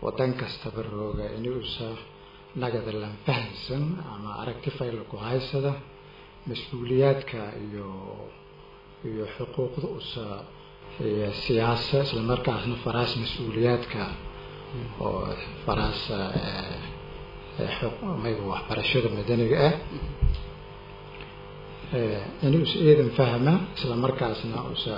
wadan kastaba rooga inuusa nagada lan fahamsan ama aragti fayla ku haysada mas-uuliyaadka iyo iyo xuquuqda usa iyo siyaasa isla markaasna faraas mas-uuliyaadka oo faraas mayga waxbarashada madaniga ah inuusa eedan fahma isla markaasna usa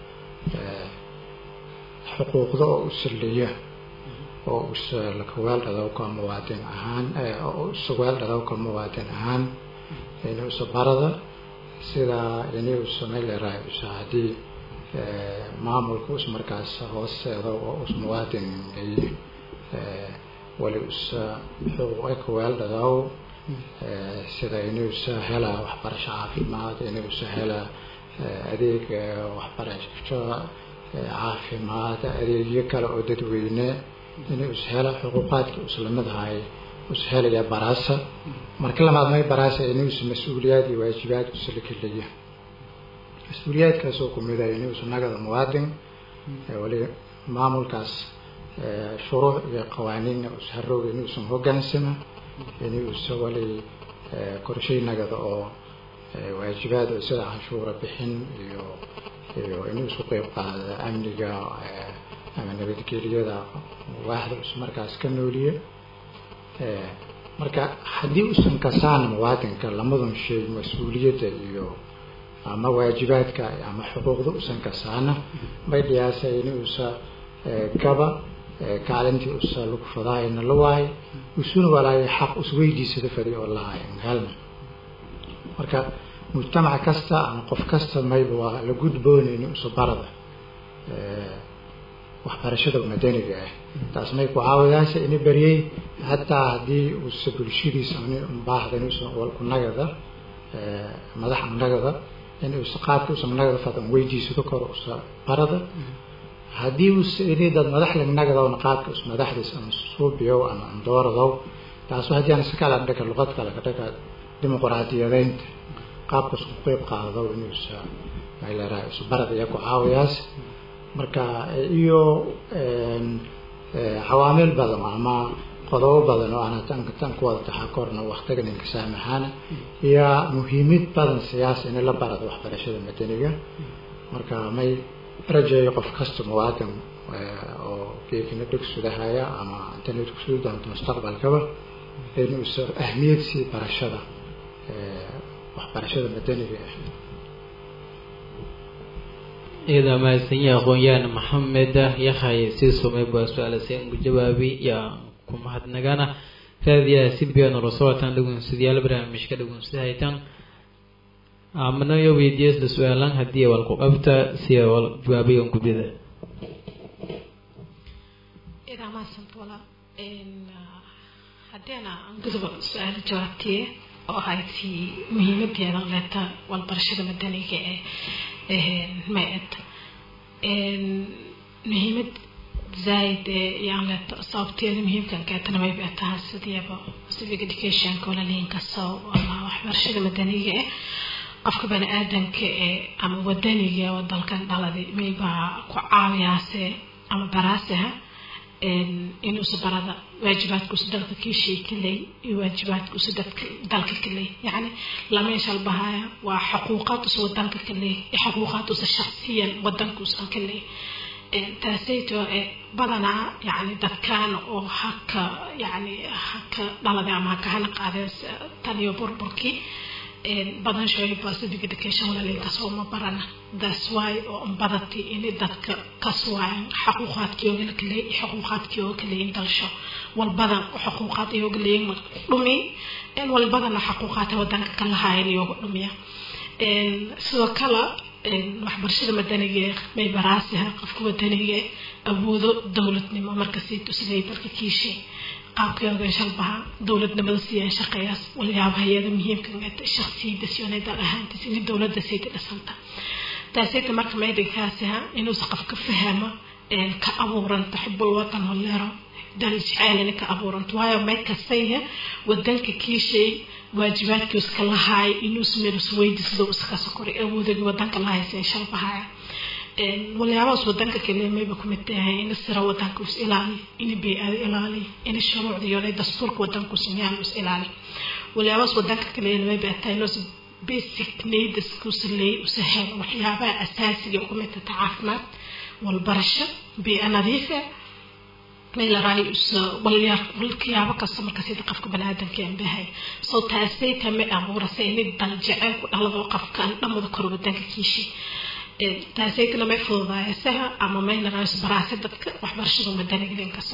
xuquuqda oo usaliya oo usa lakawaal dhadowka muwaadin ahaan oo usa waal dhadowka muwaadin ahaan inuusa barada sidaa inuusa mayleerahay usa haddii maamulka us markaas hooseeda oo us muwaadin ay wali usa xuquuqa kawaal dhadaw sida inuusa helaa waxbarasho caafimaad inuusa helaa adeeg waxbarasho caafimaad adeegyo kale oo dadweyne inuu is hela xuquuqaadka islamadahay is helaya baraasa marka lamaad may baraasa inuusa mas-uuliyaad iyo waajibaad usalakeleya mas-uuliyaadkaasoo kumid ah inuusa nagada muwaadin wali maamulkaas shuruuc iyo qawaaniinna usharooga inuusan hogaansama inuusa wali qorshay nagada oo waajibaad oo sida canshuura bixin iyo iyo inuu isku qeyb qaada amniga ama nabadgeliyada waaxda us markaas ka nooliye marka haddii usan kasaan muwaadinka lamadan shay mas-uuliyadda iyo ama waajibaadka ama xuquuqda usan kasaana may dhiyaasa inuusa gaba kaalintii usa lagu fadaayana la waayo usuna walaayo xaq usweydiisada fadi oo lahaay helna marka mujtamac kasta ama qof kasta mayba waa la gudboonayni usa barada waxbarashada madaniga ah taas may ku caawidaasa ina beriyey hataa haddii usa bulshadiisa baahda inuusa walku nagada madax nagada in usa qaabka usa nagada fadan weydiisado kor usa barada haddii usa ini dad madaxla nagadowna qaabka us madaxdiis ama suubiyow ama andooradow taasu haddii aan iskala dhaka luqad kale ka dhaka dimuqraadiyadeynta qaabkas ku qeyb qaado inuusa mayleeraha isu barad iya ku caawiyaas marka iyo cawaamil badan ama qodobo badan oo aan tan tan ku wada taxa korna waqtiga ninka saamaxaana iyo muhiimid badan siyaasa in la barado waxbarashada madaniga marka may rajeeyo qof kasta muwaadin oo geekina dhugsudahaya ama internet kusudi doonto mustaqbalkaba inuusa ahmiyad sii barashada waxbarashada madaniga ah iyada mahadsanyaha aqoon-yahan maxamed yakhay sii sumay baa su-aalase ugu jawaabi yaa ku mahadnagana raadiyaha cbn rasulatan dhagunsadayaal barnaamijka dhagunsahaytan amanayo weydiya isla su-aalan haddii wal ku qabta si wal jawaabayan gudida haddiina aan guduba su-aalo jawaabtiye oo ahayd si muhiimadeeda leeta walbarashada madaniga ee ma-ed muhiimad zaaid ee yaan leeta sababteeda muhiimkan keetana may beetaha sidiiba civic educationka walaliinkaso ama waxbarashada madaniga eh qofka bani aadanka ee ama wadaniga oo dalkan dhaladi maybaa ku caawiyaase ama baraaseha inuusa barada waajibaadkuusa dalka kiishay ka leey iyo waajibaadkuusa dadka dalka ka leey yacni lameeshal bahaya waa xuquuqaad usa wadanka ka leey iyo xuquuqaad usa shaksiyan wadankuusan ka leey taasayto badanaa yani dadkan oo haka yani haka dhalada ama haka hana qaadeen taniyo burburkii badan shooyba civic education walalinkaasoo ma barana that's why oo badati inay dadka kaswaayan xuquuqaadkii la kaleey xuquuqaadkii oo kaleeyin dalsho walbadan xuquuqaad ay oga leeyin dhumi walbadana xuquuqaadka wadanka ka lahaayeen iyoga dhumiya sidoo kale waxbarashada madaniga may baraasiha qofka wadaniga awoodo dowladnimo markasiito siday dalka kiishay qaabkeeda shalbaha dowladnimada siiyaan shaqeeyaas walyaaba hay-ada muhiimka shaksiyada siyoonay dal ahaantiis in dowladda sayda dhisanta taasayta marka maydinkaasiha inuusa qofka fahamo ka abuuranta xubul wadan holeero dal jeceelina ka abuuranta waayo may kastayha wadanka kiishay waajibaadkii iska lahaay inuus meelus weydiisado iska sokoray awoodagi wadanka lahaysa shalbahaya waliyaabahaas wadanka kale mayba kumid tahay in sira wadanka is ilaali in bey-ada ilaali in shuruucda iyo dastuurka wadanka usameeyaan is ilaali waliyaabahaas wadanka kale mayba tahay loos basic needs kusaley usahel waxyaabaha asaasiga kumid tahay caafimaad walbarasho bey-a nadiifa meelaraay walyaabo kasta marka sida qofka baniaadamka aan bahay soo taasay tama abuurasay inay dal jecel ku dhalado qofkan dhamada kor wadanka kiishi taasaytana may fududaayasaha ama meelaraay baraasa dadka waxbarashada madanigidan kaso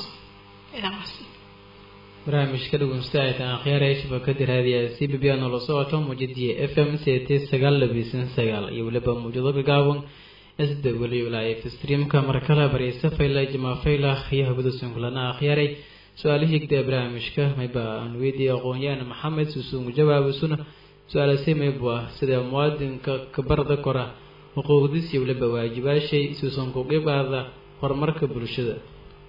barnaamijka dhegeystaaytan akhyaaraya shabakada raadiyaha c b b a noola socoto muujadiya f m c t sagaal labiisan sagaal iyo weliba muujado gagaaban sda weliyo live streamka markale bareysa fayla jamaa fayla iyo habadasun kulana akhyaaray su-aala higda barnaamijka mayba aan weydiiyay aqoon-yahan maxamed susuungu jawaabisuna su-aalasay maybu ah sida muwaadinka kabarda kora xuquuqdiis iyo weliba waajibaashay suusanku qibaada horumarka bulshada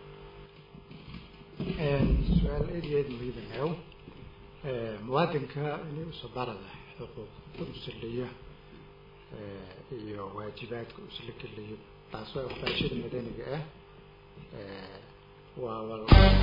su-aal eedeed muhiimanew muwaadinka inay usabarada xuquuq usaleeya iyo waajibaadka usla gelayo taas waa waxbarashada madaniga ah waa wal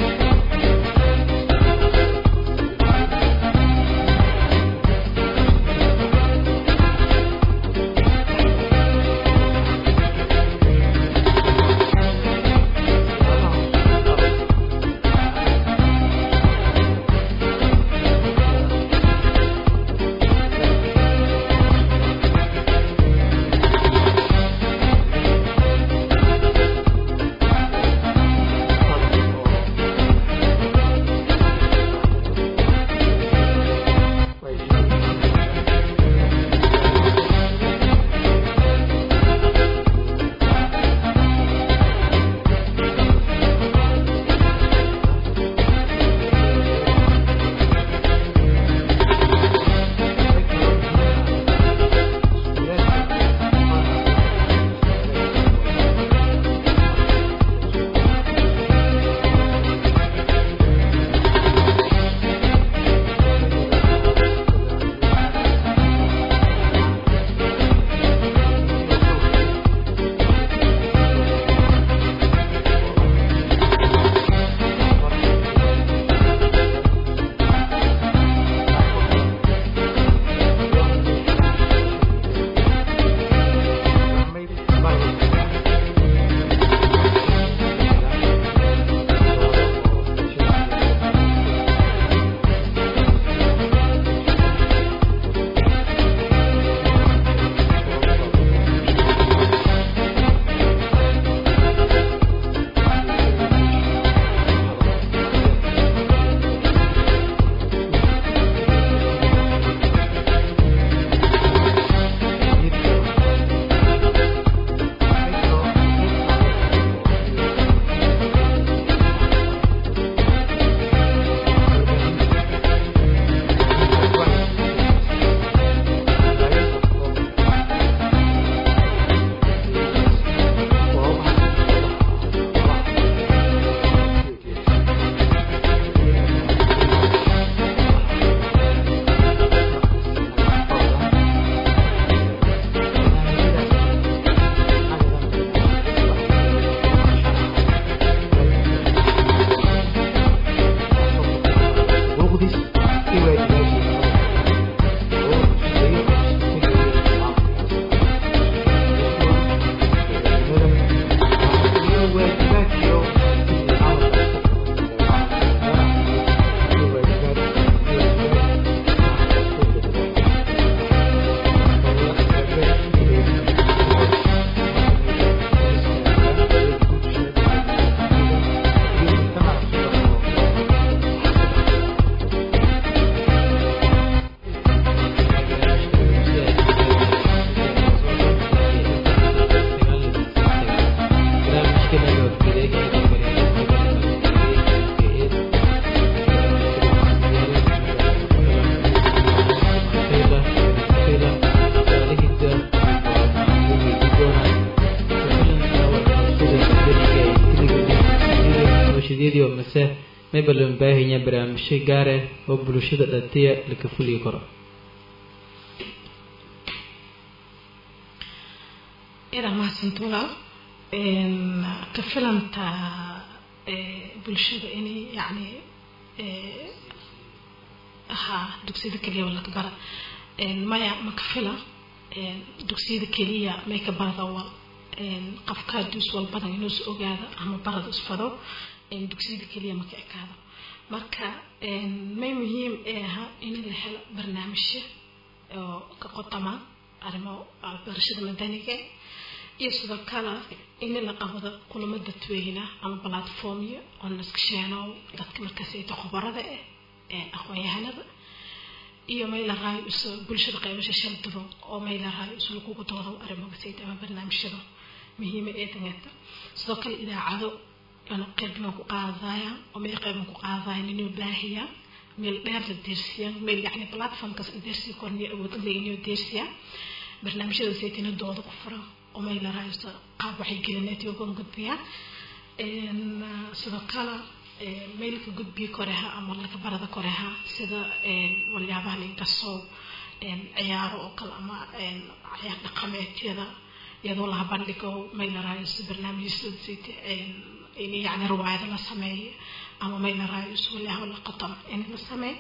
mase mayba loo baahanya barnaamijyo gaare oo bulshada dhatiya laka fuli karo idaa mahadsanta walaal ka filanta bulshada inay yacni haa dugsiyada keliya wala ka bara maya ma ka fila dugsiyada keliya may ka barada wal qofka hadduu is walbadan inuu is ogaado ama barada isfado dugsiyada keliya ma ka ekaado marka may muhiim ee ahaa in la helo barnaamijyo oo ka qotama arrimo barashada madaniga iyo sidoo kale in la qabado kulamo dadweyne ama platformyo oo laska sheeno dadka markaas ayta khubarada ah ee aqoon-yahanada iyo may la raayo is bulshada qaybasha shal duban oo may la raayo is lagugu doodo arrimogasayd ama barnaamijyada muhiima ee danganta sidoo kale idaacado ana qaybna ku qaadayaan oo meel qayban ku qaadayaan inuu baahiyaan meel dheer la deersiyaan meel yacni platformkaas la deersiya korniyo awood le inuu deersiyaa barnaamijyada saytina dooda ku furan oo meel la raaysto qaab waxay gelineed uga gudbiyaan sidoo kale meelka gudbiya koreha ama laga barada koreha sida waliyaabaha linkasoo ciyaaro oo kale ama ciyaar dhaqameedyada iyadoo laha bandhigo meel la raaysto barnaamijyasayt in yani riwaayado la sameeyo ama meel la raaysto waliyaaho la qatam in la sameeyo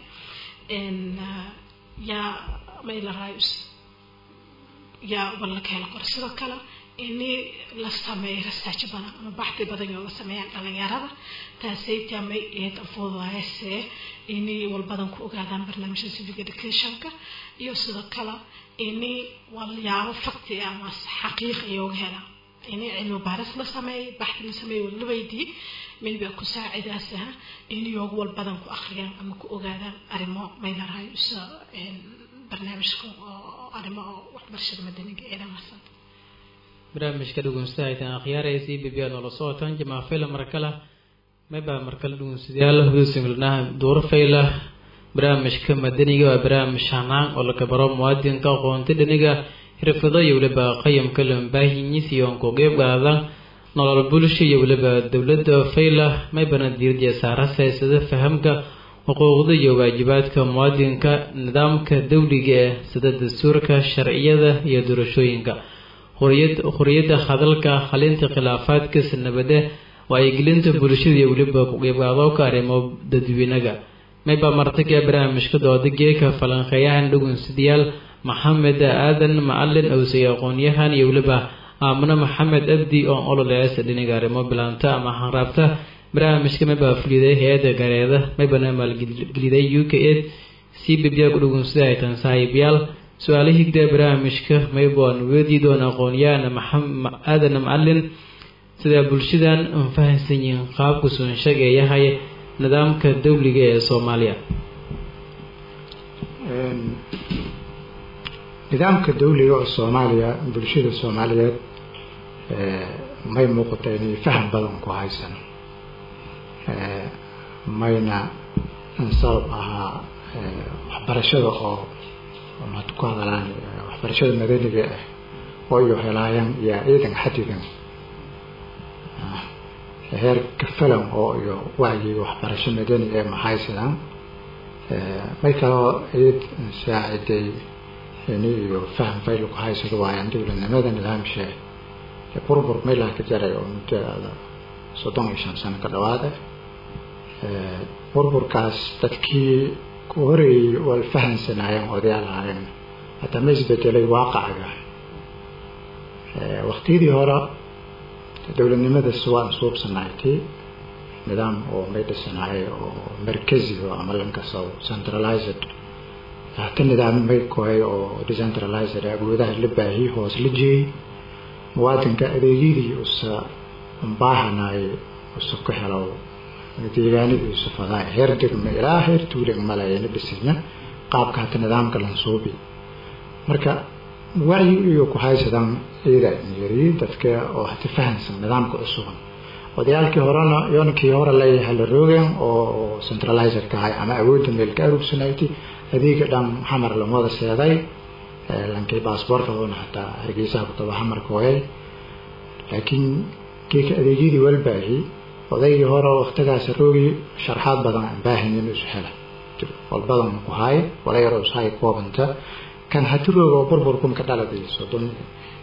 yaa meel la raaysto yaa wala ka helo kore sidoo kale ini la sameeyo research badan ama baxdi badan oo la sameeyaan dhalinyarada taasaytaa may eed fududaayse inay walbadan ku ogaadaan barnaamijyada civic educationka iyo sidoo kale ini walyaabo fakti ama xaqiiqi iyoga helaan ini cilmi baaris la sameeyo baxdi la sameeyo wala weydii mayba ku saacidaasaha in iyoga walbadan ku akhriyaan ama ku ogaadaan arrimo may larahay isa barnaamijka oo arrimo oo waxbarashada madaniga ee dhamaysanta barnaamijka dhugunsadaytan akhyaaraysi bibiya noola socotaan jamaa fayla markala mayba markala dhugunsadayaal hudusimilnaha duuro fayla barnaamijka madaniga waa barnaamij hanaan oo laga baro muwaadinka aqoonta dhaniga xirfado iyo weliba qayamka lambaahinyis iyo aan ku qeyb qaadan nolol bulsho iyo weliba dowladda fayla maybana diirdiya saara siyaasada fahamka xuquuqda iyo waajibaadka muwaadinka nidaamka dawliga ee sida dastuurka sharciyada iyo doorashooyinka xuriyadda hadalka halinta khilaafaadka sanabade wacyigelinta bulshada iyo weliba ku-qeybqaadooka arrimo dadweynaga mayba martaga barnaamijka dooda geeka falanqeeyahan dhugunsadayaal maxamed aadan macalin owsay aqoon-yahan iyo weliba aamino maxamed abdi oo ololeesa dhiniga arrimo bilaanta ama hanraabta barnaamijka mayba fuliday hay-adda gareeda maybana maalgeliday u k ed c bibya ku dhugunsada aytan saaxiibayaal su-aala higda barnaamijka mayboan weedii doona aqoon-yahan aadan macalin sidaa bulshadan an fahansan yihiin qaabku sunshaga ee yahay nidaamka dawliga ee soomaaliya nidaamka dawliga oo soomaaliya bulshada soomaaliyeed may muuqata inay faham badan ku haysan mayna sabab ahaa waxbarashada oo maad ku hadalaan waxbarashada madaniga ah oo iyo helaayaan iyo ciidan xadidan heer kafalan oo iyo wacyiga waxbarasho madaniga ee mahaysadaan may kaloo ciid saaciday ini iyo faham fayl ku haysado waayaan dowladnimada nidaamshe burbur meelaha ka jaray oo muddo soddon iyo shan sano ka dhawaada burburkaas dadkii ku horeeyey waa fahamsanaayeen odayaal ahaayeen hataa ma isbedelay waaqacaga waktiyadii hore dowladnimadaas waan suubsanaaytay nidaam oo may dhisanaayay oo markazi oo ama lankaso centralized hata nidaam may kohay oo decentralized awoodaha la baahiyey hoos la jeeyey muwaadinka adeegyadii usa baahanay usa ku helo deegaanadii usa fadaa heer degma ilaa heer tuulig malayana dhisina qaabka hata nidaamka lansuubi marka wacyi iyo ku haysadaan ciida yari dadka oo hata fahansan nidaamka cusuban odayaalkii horena yoonkii hore leeyahay la roogeen oo centralizer ka ahay ama awoodda meel ka arugsanayti adeega dhan xamar lamada seeday lankii baasboorka oona hataa hargeysaha kutaba xamarka wayay laakiin kiika adeegyadii walbaahi odaygii hore waktigaas roogi sharxaad badan aan baahan in isu hela walbadan ku haay wala yar ushaay koobanta kan hati rooga oo burburkun ka dhaladay soddon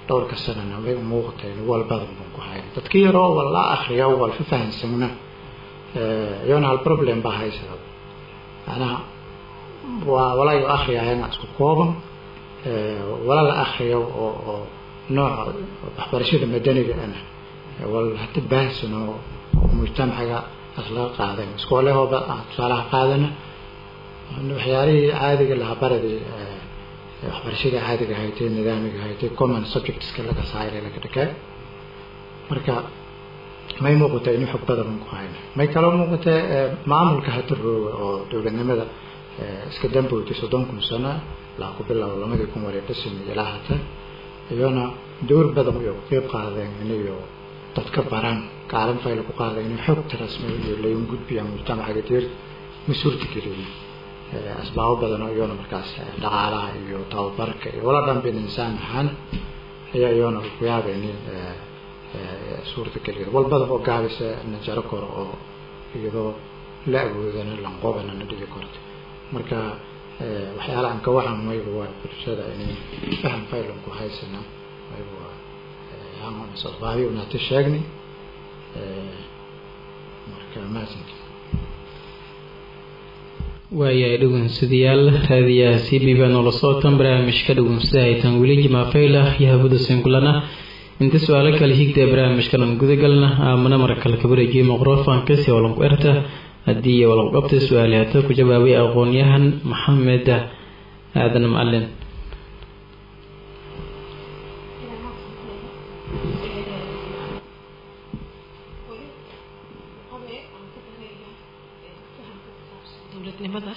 dhowrka sanana may umuuqatay wal badan baan ku hayn dadka yaroo wal la akriyo wal fa fahansamna iyona hal problem baa haysada macnaha waa walaayo akriyaayana isku kooban wala la akriyo oo oo nooca waxbarashada madaniga ana wal hata baahsan oo mujtamacaga laga qaadan iskoolahooba tusaalaha qaadana waxyaalihii caadiga lahaa baradii waxbarashada caadiga haytay nidaamiga haytay common subjectska laga saaray laga dhakay marka may muuqata in xog badan ku hayna may kaloo muuqata maamulka hata rooga oo dowladnimada iska dambowtay soddon kun sano ilaa ku bilow lamadii kun wari dhisin ilaa hata iyona dowr badan iyo ku qeyb qaadeen inayo dadka baran kaalin fayla ku qaadeen inay xogta rasmiga iyo layn gudbiyaan mujtamacaga deer ma suurta gelin asbaabo badan oo iyona markaas dhaqaalaha iyo tababarka iyo wala dhan bin insaan ahaan ayaa iyona ku yaabeen suurta geliya wal badan oo gaabisa na jaro karo oo iyadoo la awoodana lanqobana na dhigi karto marka waxyaala aan ka waxan mayba waa bulshada inay faham faylan ku haysana mayba waa asbaabi unaati sheegnay marka maasanki waayahay dhegeystayaal raadiyaha c b b noola socotan barnaamijka dhegeystada haytaan weli jimaafayla iyo habada singulana inta su-aalo kale higta barnaamijkalan gudagalna aamana markale kabareejiye microfonka si walanku erta haddii walanqabta su-aali hata ku jawaabay aqoon-yahan maxamed aadan macalin dowladnimada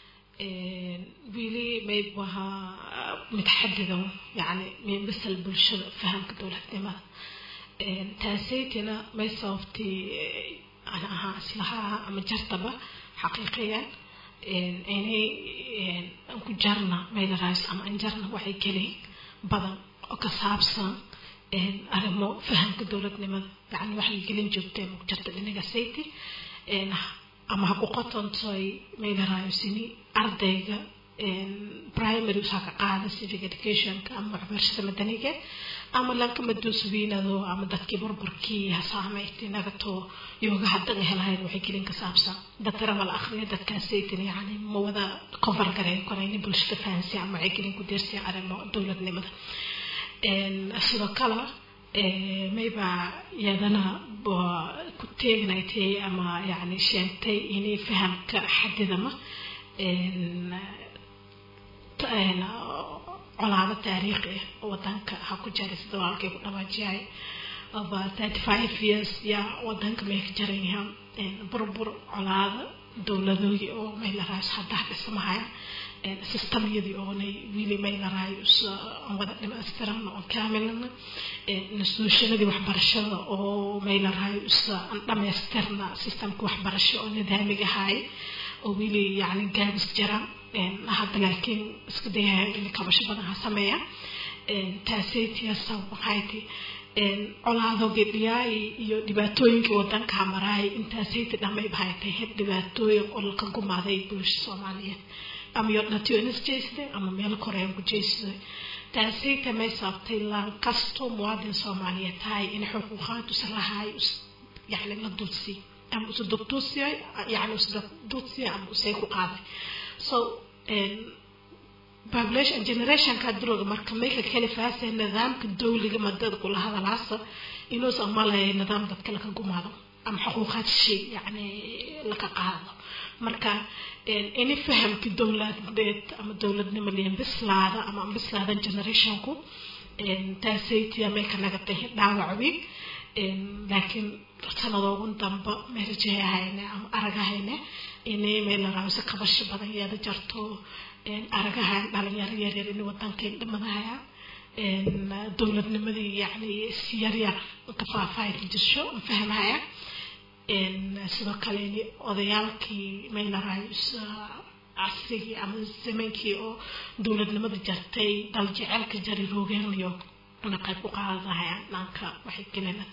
wili mayb wahaa mid xadidan yani min bisal bulshada fahamka dowladnimada taasaytina may sababtay ana ahaa islahaa ama jartaba xaqiiqiyan inay aan ku jarna maylarais ama aan jarna waxay gelin badan oo ka saabsan arrimo fahamka dowladnimada yani waxay gelin joogtay ma ku jarta dhinaga sayti ama ha ku qotontoy maylarayosini ardayga primary usaa ka qaada civic educationka ama waxbarashada madaniga ama lanka maduuswiinado ama dadkii burburkii hasaameyti nagato yooga haddaga helahayn waxay gelin ka saabsan dadkana mala akhriya dadkaasaytin yani ma wada cover gareyn korayni bulshada fahansi ama waxay gelin ku deersiya arrimo dowladnimada sidoo kale mayba iyadana ku teegnaytay ama yani sheegtay inay fahamka xadidama colaado taariikhi ah oo wadanka ha ku jaray sida walaalkay ku dhawaajiyay aba thirty five years yaa wadanka may ka jarayha burbur colaado dowladooyi oo may laraas hadda dhismahaya systemyadii oonay wili may laraayo aan wada dhimaystirana oon kaamilana institutionadii waxbarashada oo may laraayo isa aan dhamaystirna systemka waxbarasho oo nidaamiga ahaay oo wili yani gaabis jira hadda laakiin iska dayaya in kabasho badan ha sameeya taasaytiyaasa waxayti colaado gedhiyaay iyo dhibaatooyinkii wadanka maraay intaasayti dhamayba haytay had dhibaatooyin oo laka gumaaday bulsha soomaaliyeed ama yodhatiyo inis jeystay ama meel korean ku jeystay taasayta may sababtay laan kastoo muwaadin soomaaliyeed tahay in xuquuqaad usa lahaay yani la dulsi ama usa dugtuusiya yani usa dugtuusiya ama usay ku qaaday so population generationka duroga marka mayka kalifaasa nidaamka dawliga madada kula hadalaasa inuusan malaya nidaam dadka laka gumaado ama xuquuqaad shay yani laka qaado marka ini fahamki dowladeed ama dowladnimo liyan bislaada ama bislaadan generationku taasaytiya may ka nagatay dhaawacwi laakiin sanadoogun damba may rajayahayne ama aragahayne inay may laraawisa kabasho badan yeeda jarto aragahan dhalinyaro yaryar in wadankay dhimadahaya dowladnimadii yani si yaryar ka faahfaahin jirso fahmaya sidoo kale odayaalkii may laraawisa casrigii ama zamaankii oo dowladnimada jartay dal jecelka jari roogeenayo na qayb ku qaadahayaan dhanka waxay gelina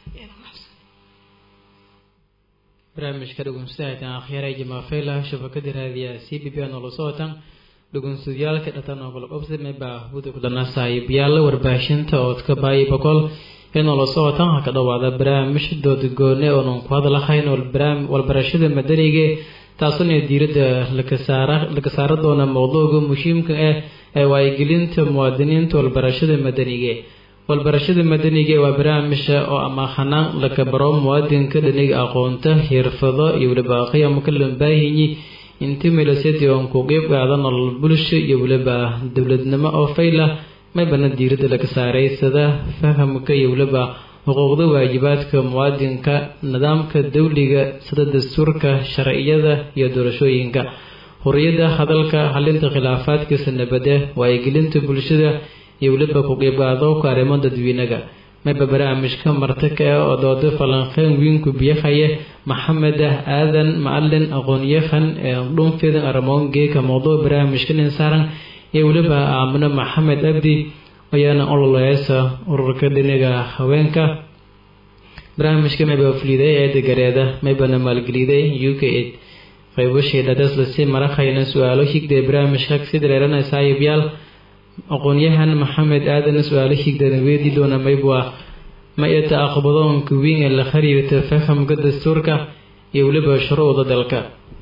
barnaamijka dhegeystayaasha akhyaray jamaafayla shabakada raadiyaha c b b noola socotan dhugunsudayaalka dhatan oo kala qabsi mayba huda kudana saaxiibayaal warbaahinta oodka baayi boqol inuu la socotan ha ka dhawaada barnaamij dood goone oonan ku hadlahayn walbarashada madaniga taasuna diiradda laga saara doona mowduuga muhiimka ah ee waayigelinta muwaadiniinta walbarashada madaniga walbarashada madaniga waa barnaamija oo ama hanaan laga baro muwaadinka dhaniga aqoonta xirfado iyo weliba qiyamka lambaahinyi inti milasadi oon ku qeyb qaada nolol bulsho iyo weliba dowladnimo oo fayla maybana diiradda laga saaray sida fahamka iyo weliba xuquuqda waajibaadka muwaadinka nidaamka dawliga sida dastuurka sharciyada iyo doorashooyinka huriyada hadalka xalinta khilaafaadkiisa nabade waayigelinta bulshada iyo weliba ku qeybqaadowka arrimo dadweynaga mayba barnaamijka martaka ah oo doodo falanqeyn wiinku biyahaya maxamed ah aadan macalin aqoon-yahan ee dhunfeedan aramoon geeka mowduuc barnaamijka nin saaran iyo weliba aamino maxamed abdi ayaana ololeysa ururka dhiniga haweenka barnaamijka mayba fuliday eeda gareeda maybana maalgeliday u k ed qaybashii dhadaslasi marahayna su-aalo higday barnaamijka si dareerana saaxiibyaal aqoon-yahan maxamed aadan su-aalo higdana weydii doona maybwa ma eta aqbadoonka weyn ee la xiriirta fahamka dastuurka iyo weliba shuruucda dalka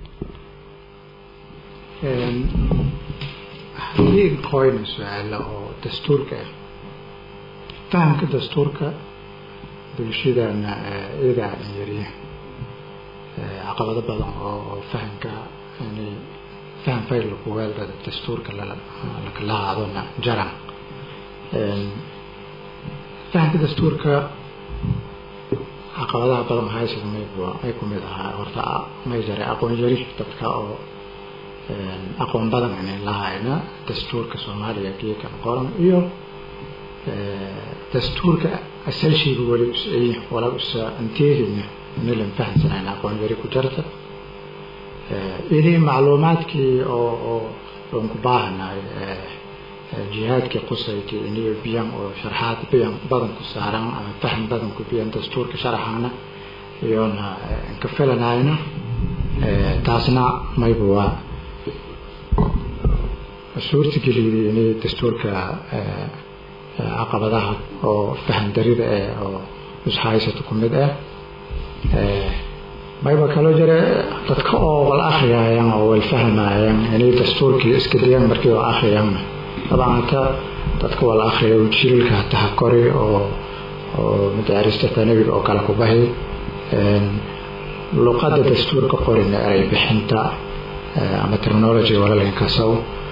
haddii qoyna su-aalo oo dastuurka ah fahamka dastuurka bulshadana iyagaa dhanyariya caqabado badan oo fahamka yani faham fayl lagu weeldada dastuurka lakala haadona jaran fahamka dastuurka caqabadaha badan haysada mayb may kumid ahaa horta may jaray aqoon yari dadka oo aqoon badan inay lahayna dastuurka soomaaliya geekan qoran iyo dastuurka asalshiga weli usay wala usa anteehina milan fahamsanayn aqoon yari ku jarta ini macluumaadkii oo oo oon ku baahanahay jihaadkii qusaykii iniyo biyan oo sharxaad biyan badan ku saaran ama faham badan ku biyan dastuurka sharaxana iyoona ka filanayna taasna mayba waa suurtageliyay inay dastuurka caqabadaha oo faham darida eh oo ishaysata ku mid ah mayba kaloo jira dadka oo wal akhriyaayan oo wal fahmaayaan inay dastuurkii iska dayaan markii oo akhriyaanna dabcan hata dadka wal akhriya jiilka hataha kori oo oo madaarista tanabiga oo kale ku bahi luqadda dastuurka qorina eray bixinta ama terminology walalinkasow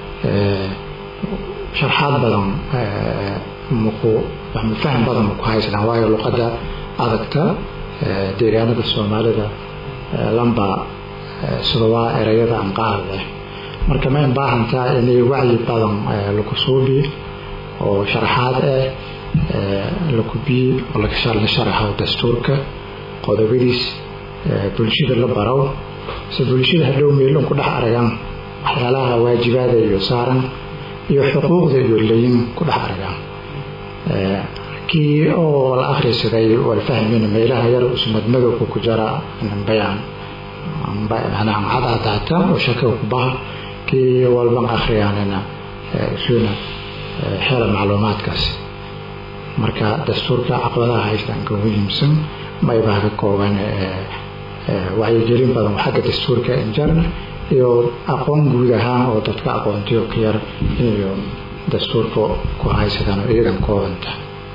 sharxaad badan maku faham badan maku haysanaan waayo luqadda adagta deegaanada soomaalida lamba sudawaa erayada aan qaad leh marka mayn baahantaa inay wacyi badan laku suubi oo sharaxaad ah lakubiyi oo la sharaxo dastuurka qodobadiis bulshada la barow se bulshada hadhow meelon ku dhex aragaan waxyaalaha waajibaada iyo saaran iyo xuquuqda iyo layin ku dhex aragaan kii oo la akhrisaday wal fahmina meelaha yar usmadmadowka ku jara bayaan cadadaata oo shaka ku baha kii walban akhriyaanina isuna xela macluumaadkaas marka dastuurka caqabadaha haystaan ka muhiimsan maybaa ka kooban wacyigelin badan xagga dastuurka injar iyo aqoon guud ahaan oo dadka aqoontiyo ka yar iyo dastuurka ku haysadaan oo iyadan koobanta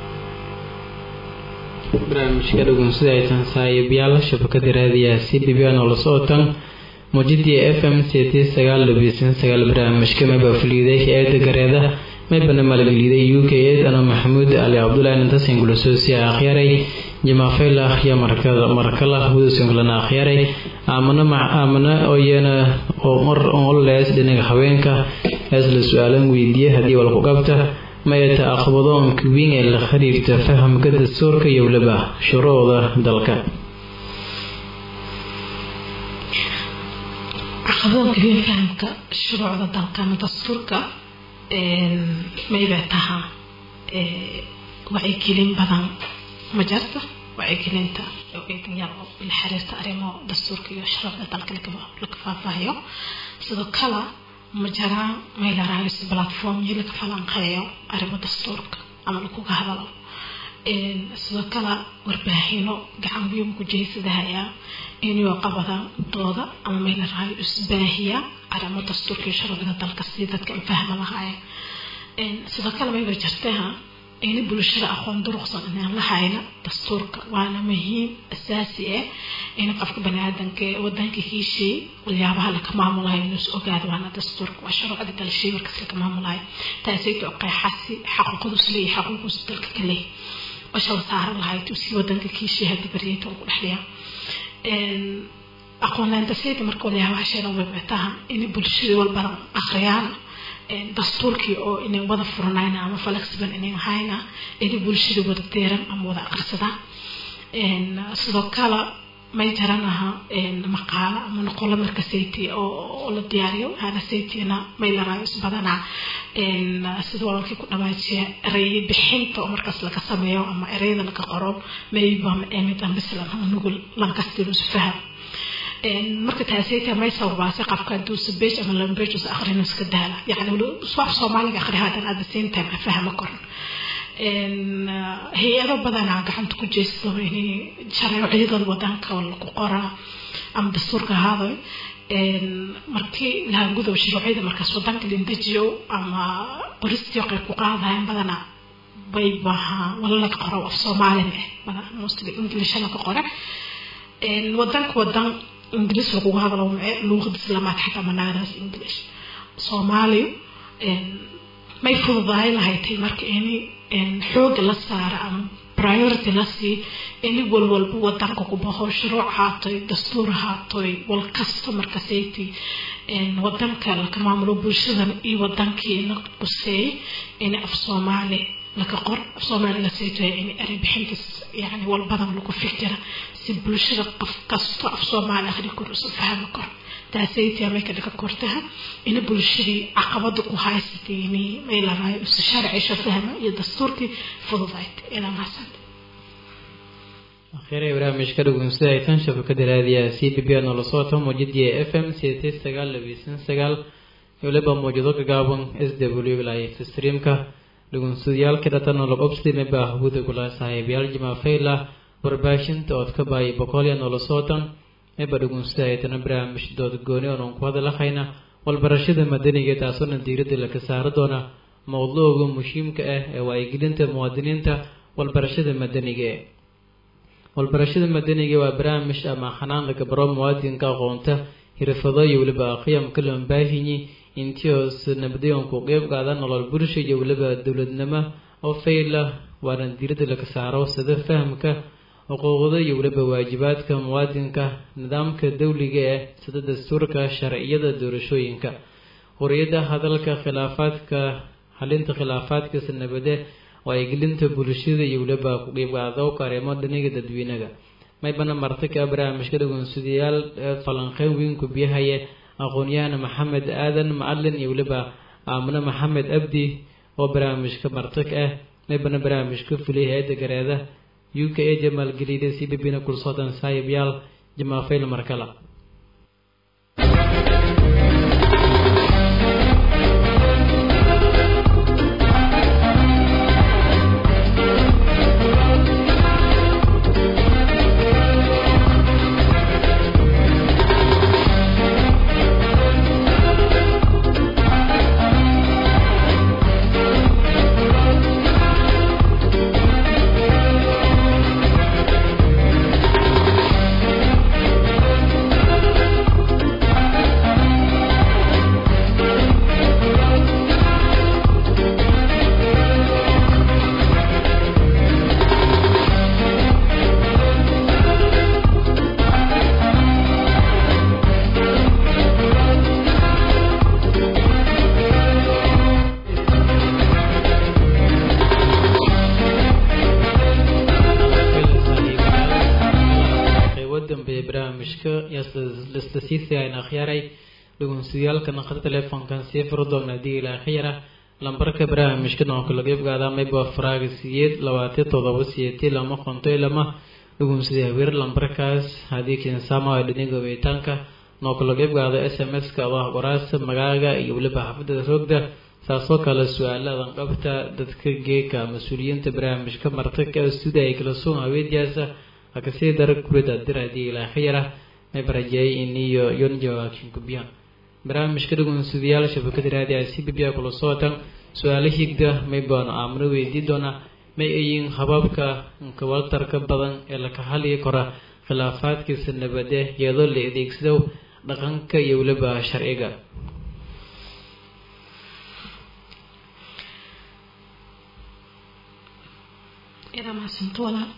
barnaamijka dhugunsida aysan saaxiibayaal shabakada raadiyaha c b b oo la socotan muujidii f m c t sagaal labiisan sagaal barnaamijka mayba fuliiday eeda gareeda maybana maalgeliday u k ed ano maxamuud ali cabdulahi nintasin gulasoosiya akhyaray jamaafayla akhya markada markala hudusinglana akhyaray aamana aamana oyana oo mar onlees dhinaga haweenka hees la su-aalan weydiiye haddii walku qabta mayata aqbadoonka weyn ee la xiriirta fahamka dastuurka iyo weliba shuruucda dalka caqabadoonka weyn fahamka shuruucda dalka ama dastuurka maybay tahaa wacyigelin badan ma jarta wacyigelinta yar la xiriirta arrimo dastuurka iyo shuruucda dalka laga faahfaahiyo sidoo kale ma jiraan meel araayis platformyo laga falanqeeyo arrimo dastuurka ama lakuga hadalo sidoo kale warbaahino gacan weyn ku jeysadahayaa inuu qabada dooda ama meel araayo isbaahiya arrimo dastuurka iyo sharciga dalka si dadka ay fahma lahaayeen sidoo kale mayba jirtaha in bulshada aqoon duruqsan inaan la hayna dastuurka waana muhiim asaasi ah in qofka baniaadanka wadanka kiishii waxyaabaha laka maamulayo inuu is ogaado waana dastuurka waa shuruucda dalshay markaas laka maamulayo taasayto qeexasi xaquuqdus leeyahay xaquuqdus dalka ka leeyahay washa la saaran lahayd si wadanka kiishii hadii baryayta ku dhexliya aqoon laantasayda marka waxyaabaha sheegan webetaha in bulshada walbana akhriyaan dastuurkii oo inay wada furanayna ama flexible inay ahayna inay bulshada wada deeran ama wada aqrisadaan sidoo kale may jaranaha maqaalo ama noqolo marka sayti oo la diyaariyo hana saytina may laraayo isbadanaa sida walaalkii ku dhamaajiya erey bixinta oo markaas laga sameeyo ama ereyada laga qoro mayba mid ambislan ama nugul lankastilusu faham marka taasayta may sababaasay qofka hadduu sabej ama lambej us akhrino iska daala yani wax soomaaliga akhri hadan at the same time afahma koran hay-ado badanaa gacanta ku jeesto inay shareeciyada wadanka lagu qoraa ama dastuurka ahaado markii laha gudow shuruucyada markaas wadanka lindejiyo ama qoristii qayb ku qaadayan badanaa bay baha wala laga qoro af soomaalin eh badan mostly english laga qore wadanka wadan ingiliis laguga hadlo luuqada islaamaad xataa manaadaas english soomaali may fududahay lahaytay marka ini xooga la saara ama priority la sii ini walwalba wadanka ku baxo shuruuc haatoy dastuur haatoy wal kasta markasayti wadanka laka maamulo bulshadan iyo wadankii la quseey ini af soomaali laka qor af soomaali la saytoya in erey bixintiis yani walbadan lagu fikira si bulshada qof kasto af soomaali akhri kor usu fahmi karo taasaytii may ka dhiga kortaha ina bulshadii caqabada ku haysatay inay may laraayo isu sharcisho fahma iyo dastuurkii fududayd inaan hasanta akhire barnaamijka dhugunsida ay tan shabakada raadiyaha c b b noola socota mawjadiya f m sideetan sagaal labiisan sagaal waliba mawjado gagaaban s w live streamka dhugunsudayaalka dhatan nolob obslime baa hawada gula saaxiibayaal jimafayla warbaahinta ood ka baayay boqolya noola sootan eba dhugunsida ay tana barnaamij dood gooni oonan ku hadalahayna walbarashada madaniga taasoona diiradda laka saari doona mowduuga muhiimka ah ee waayigelinta muwaadiniinta walbarashada madaniga walbarashada madaniga waa barnaamij ama xanaan laga baro muwaadinka aqoonta hirfado iyo weliba qiyamka loon baahinyi intios nabadayon ku qeyb qaada nolol bulsha iyo weliba dowladnimo oo fayla waana diiradda laga saaro sida fahamka xuquuqda iyo weliba waajibaadka muwaadinka nidaamka dawliga ah sida dastuurka sharciyada doorashooyinka qoriyada hadalka khilaafaadka xalinta khilaafaadka sanabade waayigelinta bulshada iyo weliba ku qeybqaadowka arrimo dhaniga dadweynaga maybana martika barnaamijka dhagoonsadayaal falanqeyn weynku biyahaya aqoon-yahan maxamed aadan macalin iyo weliba aamine maxamed abdi oo barnaamijka martig ah maybana barnaamijka fuliyay hay-adda gareeda u k a jamaalgelida c b b na kulsoodan saaxiibyaal jamaafayl markala lastasiisayaan akhyaaray dhugunsiyaalka naqada teleefonkan sii furo doona hadii ilaa khayra lambarka barnaamijka noonka laga ibgaadaa mayba faraaga siyeed labaatan todoba siyeeti lama qonto lama dhugunsiday haweer lambarkaas haddii kinsama dhiniga weytaanka noo kala qeybgaada s m s ka adaa waraasa magaaga iyo weliba xaafadada roogda saasoo kale su-aaladan qabta dadka geeka mas-uuliyiinta barnaamijka martaka sida ay kala sugan haweendiyaasa akasii dara kurida diradi ilaa khayara may barajeeyay iniyo yon jawaakin gubiyaan barnaamijka dhugunsidayaal shabakada raadi ay si bibiya kula sootan su-aalo higda may baanu aamno weydii doonaa may ayiin hababka kawatarka badan ee laka haliyi kora khilaafaadkiisa nabade iyadoo la adeegsado dhaqanka iyo weliba sharciga idaa mahadsanto walaal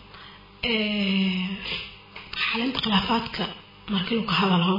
xalinta khilaafaadka markii lagu hadalo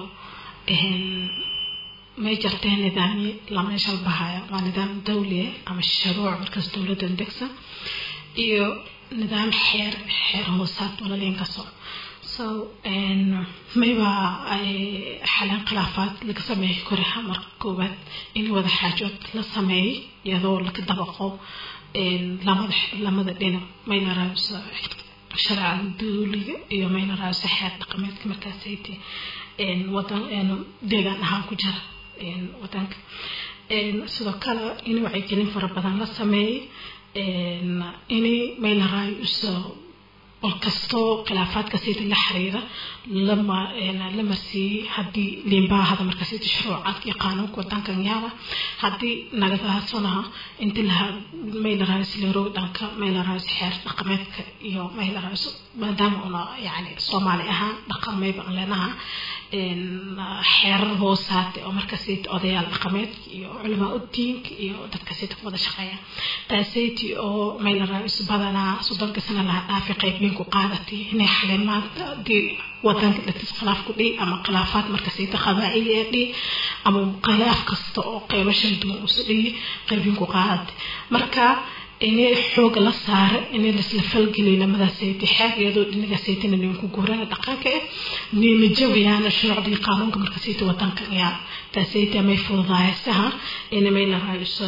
may jarteen nidaamyo lama shalbahaya waa nidaam dawliya ama sharuuc markaas dowladda degsan iyo nidaam xeer xeer hoosaad walaliin kasoo so mayba xalin khilaafaad laga sameeyay koreha marka koowaad in wada xaajood la sameeyay iyadoo laga dabaqo lamada lamada dhinac mayna raabisa sharcada dawliga iyo mayna raabisa xeer dhaqameedka markaasayte wadan deegaan ahaan ku jira wadanka sidoo kale in wacyigelin fara badan la sameeyay inay mayna raabisa qol kastoo khilaafaadka sida la xiriira lama la marsiiyey haddii liimbaahada marka sida shuruucaadka iyo qaanuunka wadankan yaala haddii nagadaasanaha inti laha maylaraays leeroog dhanka maylaraays xeer dhaqameedka iyo maylaraays maadaama una yani soomaali ahaan dhaqan mayba aan leenaha xeerar hoosaate oo marka sida odayaal dhaqameedka iyo culamaa udiinka iyo dadka sida wada shaqeeya taaseyti oo maylaraays badanaa soddonka sana laha dhaafi qaybin ku qaadatay inay xaleen maanta hadii wadanka dhatis khilaaf ku dhihi ama khilaafaad marka sayta qabaa'ili ee dhihi ama khilaaf kasta oo qeybo shan duwan usu dhihi qaybin ku qaadatay marka inay xooga la saara inay lasla falgeliy lamada sayti xeer iyadoo dhinaga saytina ninku guurana dhaqanka eh nima jabayaana shuruucdii qaanuunka marka sayta wadanka yaa taasayta may fududaayasaha inamay la raayso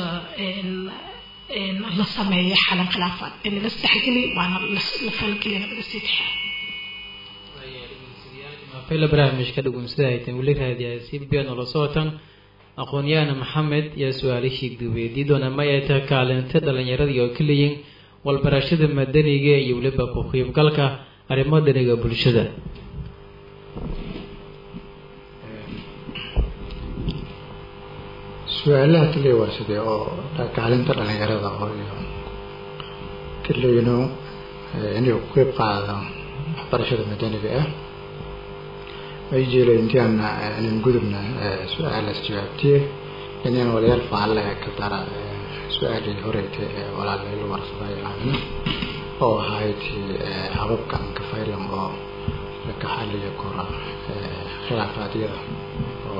la sameeyo xalan khilaafaad in la saxgeli waana la falgeliya labada sayti xeer fayla barnaamijka dhugunsida haytan weli raadiyaa si biyan ula socotan aqoon-yahana maxamed yaa su-aalishii gubeedii doona ma ay tahay kaalinta dhalinyaradii oo keliyiin walbarashada madaniga iyo weliba ku qiibgalka arrimo dhaniga bulshada su-aalaha kaliya waa sidee oo kaalinta dhalinyarada oo iyo kaliyino inay ku qeyb qaada waxbarashada madaniga ah ay jeeleen intaan inaan gudubna su-aalaas jawaabtiye inaan walayaal faalle ka dara su-aalii horeyta ee walaalay lu warsaday aamina oo ahayd hababkan kafaylan oo laka xaliya kora khilaafaadyada oo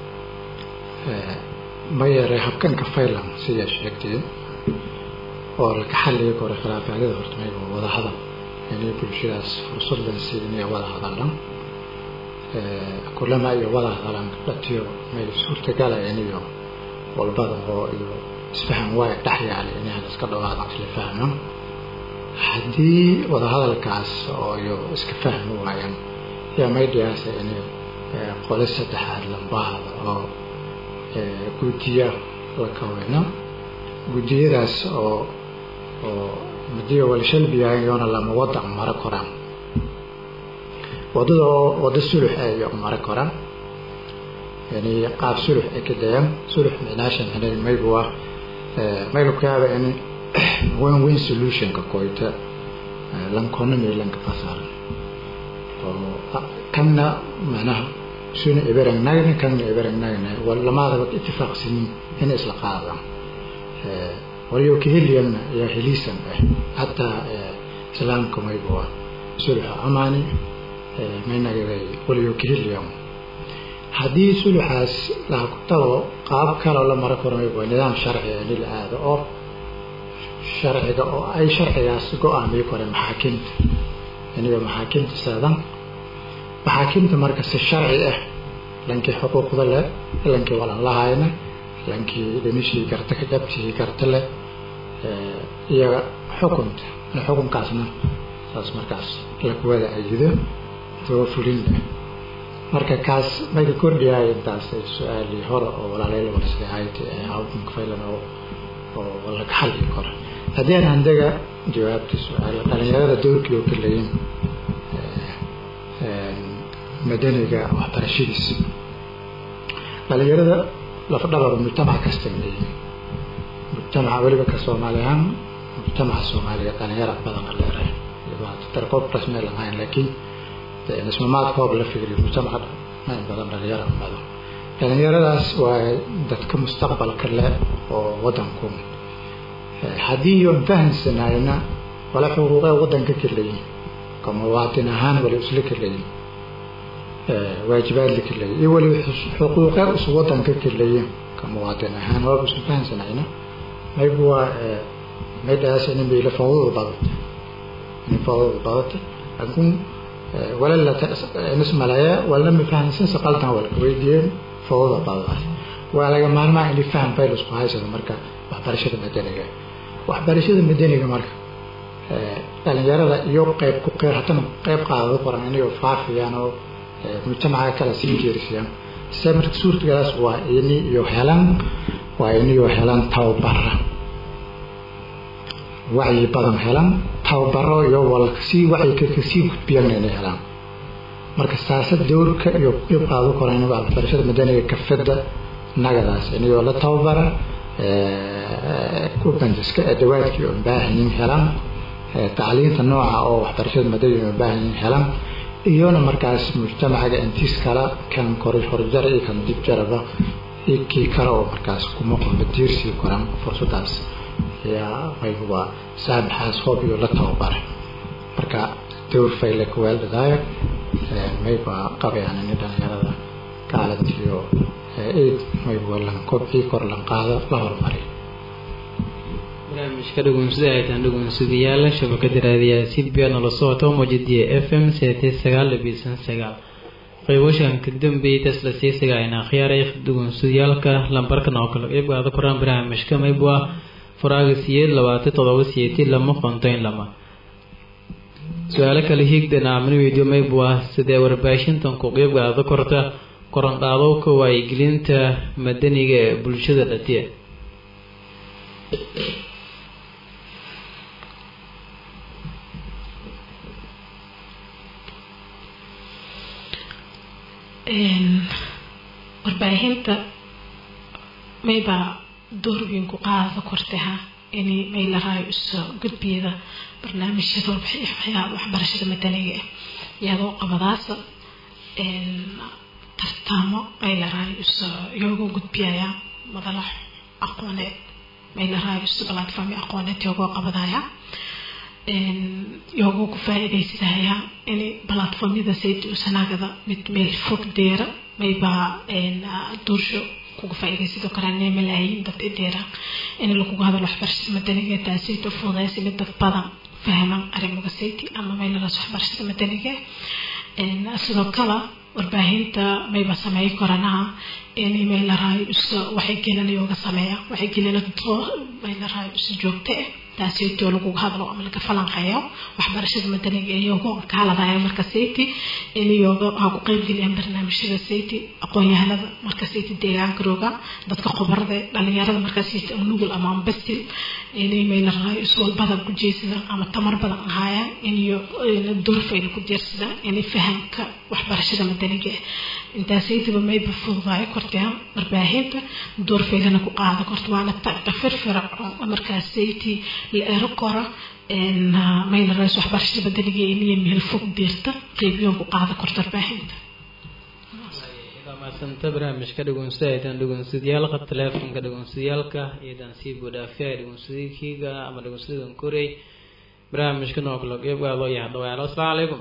ma yaray habkan kafaylan sidaa sheegteen oo laka xaliya kora khilaafaadyada horta mayba wada hadal inay bulshadaas fursad lan siin inay wada hadallan kulama iyo wada hadalaan dhatiyo may suurtagalaya iyo walbada oo iyo isfahan waay dhex yaala inaan iska dhawaado isla fahmo haddii wadahadalkaas oo iyo iska fahmi waayaan yaa may dhiyaasa in qole saddexaad lambahada oo guddiya la kaweyno guddiyadaas oo oo madiyo walshalbiyahan yoona lama wada maro koraan wadada oo wado sulux ay mara koraan yani qaab sulux ay ka dayaan sulux micnaasha micnay mayba waa mayba kaaba in win win solutionka koyta lankona may lanka fasaaran oo kanna macnaha suna iberang nagna kanna iberang nagna lamaadaba itifaaqsinin inay isla qaadaan waliyo kaheliyanna yaa heliisan ah hataa islaamka mayba waa suluxa amaani maynagaday waliyo kaheliyan haddii suluxaas laha ku tago qaab kaloo la mara karo mayba nidaam sharciga in la aado oo sharciga oo ay sharcigaas go-aamiyo kore maxaakiimta iniga maxaakiimta saadan maxaakiimta marka si sharci ah lankii xuquuqda leh lankii walan lahayna lankii dhamishii garta ka jabtihii garta leh iyaga xukunta xukunkaasna saas markaas lakuwada ayido too fulin leh marka kaas mayka kordhiyaay intaas su-aalii hore oo walaaleyla warsahayd hawdinka faylan oo oo laga xalli karo haddii aan handaga jawaabta su-aal dhalinyarada doorkii oo kaleyin madaniga waxbarashadiisa dhalinyarada lafdhabar mujtamac kasta leeyihin mujtamaca weliba ka soomaali ahaan mujtamaca soomaaliya dhalinyara badan a leerahay tarkoob rasmi lahayn laakiin nismamaad koob la fikriyo mujtamaca in badan dhalinyara badan dhalinyaradaas waa dadka mustaqbalka leh oo wadanku haddii yoon fahamsanayna wala xuquuqee wadanka kaleyin ka muwaatin ahaan wala isla kaleyin waajibaad la kaleyin iyo wali xuquuqee is wadanka kaleyin ka muwaatin ahaan waaba isku fahamsanayna maygu waa maydhaas in bayla fawdada badata in fawdada badata laakiin wala la nismalaya wala ma fahamsan si qaldan wala weydiiyeen fawdada badadaas waa laga maarmaa in faham fayl isku haysado marka waxbarashada madaniga waxbarashada madaniga marka dhalinyarada iyo qeyb ku qeyr hatana qeyb qaadado qoran inayoo faafiyaan oo mujtamaca kale sii jeerisiyaan se marka suurtagalaas waa ini iyo helan waa iniyo helan tababara wacyi badan helan tababaro iyo walkasii wacyiga kasii gudbiyana inay helaan marka saasad dowrka iyo qeyb qaado qoran in waxbarashada madaniga kafada nagadaas inayoo la tababara kubandiska adawaadkii oo baahanyin helan tacliinta nooca oo waxbarashada madaniga oo baahanyin helan iyona markaas mujtamacaga intiis kala kan kori horjar iyo kan dib jaraba iyo kii kale oo markaas kuma qumba diirsii koran fursadaas ayaa mayba saabaxaas hoob iyo la tababaray marka dowr fayle kuweeldhadaayo mayba qabayaan ini dhalinyarada kaalantiyo eid mayba lan kobcii kor lan qaado la horumariy barnaamijka dhagoonsida aytaan dhagoonsadayaal shabakada raadiyaha silbia nala socota mojadiya f m seete sagaal labiisan sagaal qayboshan ka dambeeyay tasla siisaga ayna akhyaaray dhagoonsadayaalka lambarkan oo kale qeybgaada koraan barnaamijka maybu ah faraaga siyeed labaatan todoba siyeeti lama qontoyn lama su-aalo kale hiigdana amni weydiyo maybu ah sidee warbaahintan ku qeybgaada korta korandhaadowka waayigelinta madaniga ee bulshada dhatiya warbaahinta maybaa door weyn ku qaada kortaha in may la raayo iso gudbiyada barnaamijyada waxbarashada madaniga ah iyadoo qabadaasa tartaamo may la raayo iso iyagoo gudbiyaya madala aqooneed may la raayo iso platform aqooneed iyagoo qabadaya iyagoo ku faa-iidaysadaya in platformyada saydi usanaagada mid meel fog deera maybaa duursho kuga faa-iidaysadoo kale malaayiin dad ideera in laguga hadalo waxbarashada madaniga taasayto fududaysa mid dad badan fahman arrimaga sayti ama meelalaas waxbarashada madaniga sidoo kale warbaahinta mayba sameey koranaha in may la raayo iso waxay gelinayooga sameeya waxay gelina may la raayo iso joogto ah taasaytoo laguga hadlo ama laga falanqeeyo waxbarashada madaniga iyagoo ka hadladaya marka sayti in iyaga ha ku qeybgeliyaan barnaamijyada sayti aqoon-yahanada marka sayti deegaanka rooga dadka khubarada dhalinyarada markaa sayti nugul ama ambasil inay may la raayo iswal badan ku jeesadaan ama tamar badan ahaayaan iniyo durfayna ku diirsadaan inay fahamka waxbarashada madaniga ah intaasaytiba mayba fududaayo kortaan warbaahinta doorfaylana ku qaada korta waana tafirfiracoon markaas sayti la ero koro mayla rays waxbarashada madaniga iniyo meel fog diirta qeybiyoon ku qaada korta warbaahinta maasanta barnaamijka dhagoonsada aytaan dhagoonsadayaalka teleefonka dhagoonsadayaalka iyadan sii budhaafiya dhagoonsadaykiiga ama dhagoonsadadan korey barnaamijka nooklo qeybgaado yaha dhawaalo asalaamu calaykum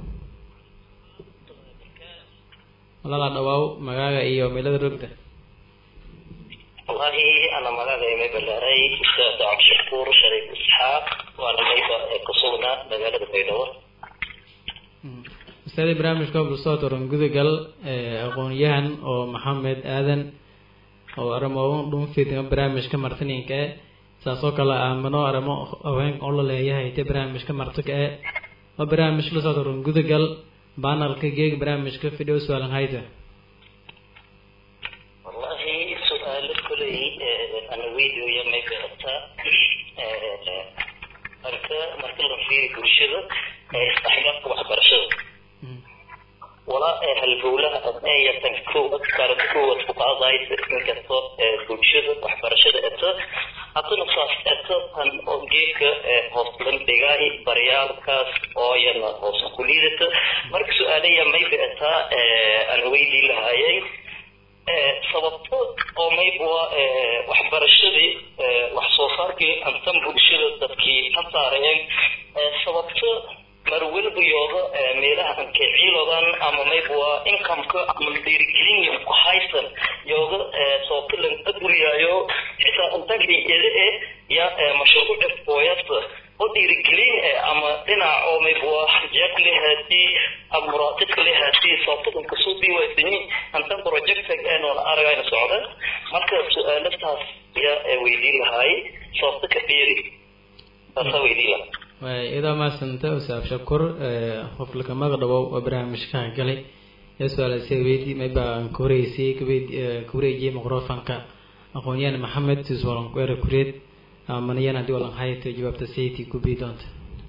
walaala dhawaaw magaaga iyo meelada rogda wallahi ana magacay may balaaray ustaad cabdishakuur shariif isxaaq waana mayba kusugnaa magaalada baydhabo ustaadii barnaamijka bulsoo toran gudagal aqoon-yahan oo maxamed aadan oo aramo dhunfidga barnaamijka martininka e saasoo kale aamano aramo haweenka oo la leeyahay te barnaamijka martika e waa barnaamij lasoo toran gudagal banalka geeg barnaamijka fidhow su-aalan hayta wallahi su-aalo koley ana weydiyo may garataa dhanka marka la fiiri bulshada isdhexgalka waxbarashada walaa halbowlaha adnayatan kowad karada kowad ku qaadaysa inkasto bulshada waxbarashada eto haddana saas eto tan oo geedka hoos bandhigaay baryaalkaas oo yana hoos ku liidata marka su-aalaya mayba etaa aan weydii lahaayay sababto oo mayba waa waxbarashadii wax soo saarkii antan bulshada dadkii ka saareen sababto mar weliba yooga meelaha anke ciilodan ama mayba waa incomeka ama dhiirigelin ku haysan yooga sookilan aduriyaayo xitaa intagii ede e ya mashruuc fooyasta oo dhiirigelin ama dhinac oo mayba waa jeeb lehaati ama muraaqib lehaati sookilan kasoo diiwaysani antan projectag eenoo aragayna socda marka su-aalastaas yaa weydiin lahaay sababta ka dhiiri taasaa weydiin lahaa waay idaa maasanta usaab shakur qof lakamaga dhawow oo barnaamijkaha galay ee su-aalase weydi mayba ka horeysay ka wareejiyay microfonka aqoon-yahan maxamed tiswalan kuere kureed manayan haddii walan hayto jawaabta sayti ku bii doonta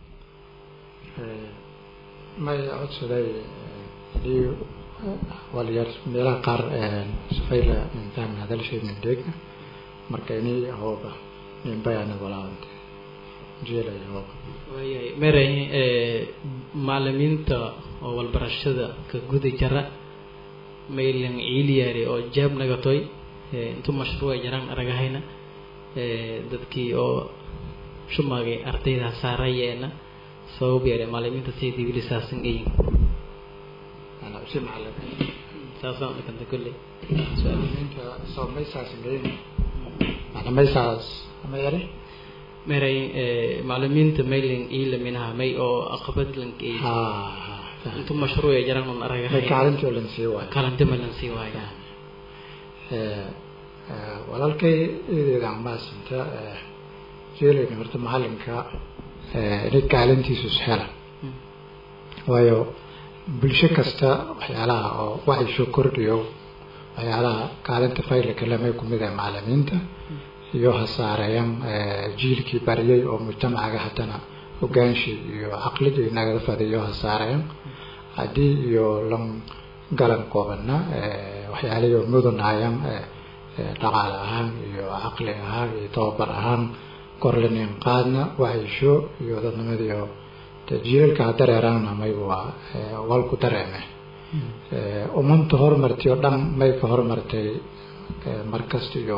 may codsaday hadii walyar meelaha qaar safayla intaan hadalshay mindheegna marka ini hooba ninbayana walaawante jeelaya hooba waayahay meray macalimiinta oo walbarashada ka guda jara maylan ciiliyaari oo jaab nagatoy intu mashruuca jaraan aragahayna dadkii oo shumagay ardayda saarayeena sabab yeere macalimiinta say dibili saasan gayin si macalimiin saasaan dhakanta kolley macalimiinta soo may saasan gayin maclamay saas ama yari meray macalimiinta maylan iila minaha may oo aqabad lankeey ha intu mashruuca jaraan un may aragahay kaalintii oo lan sii waayo kalanta malan sii waayo walaalkay ideeda amaasinta jeelayna horta macalinka inay kaalintiisu ishela waayo bulsho kasta waxyaalaha oo waxay kordhiyo waxyaalaha kaalinta faylka lamay kumid ah macalimiinta iyo hasaareyan jiilkii bariyay oo mujtamacaga haddana hogaanshi iyo caqligii nagada fadiyo hasaareyan haddii iyo lan galan koobana waxyaalihii mudanayan dhaqaale ahaan iyo caqli ahaan iyo tababar ahaan korlinin qaadna waxaysho iyo dadnimadiio jiilalka dareeraana may waa walku dareeme umamta horumartay oo dhan may ka horumartay markasta iyo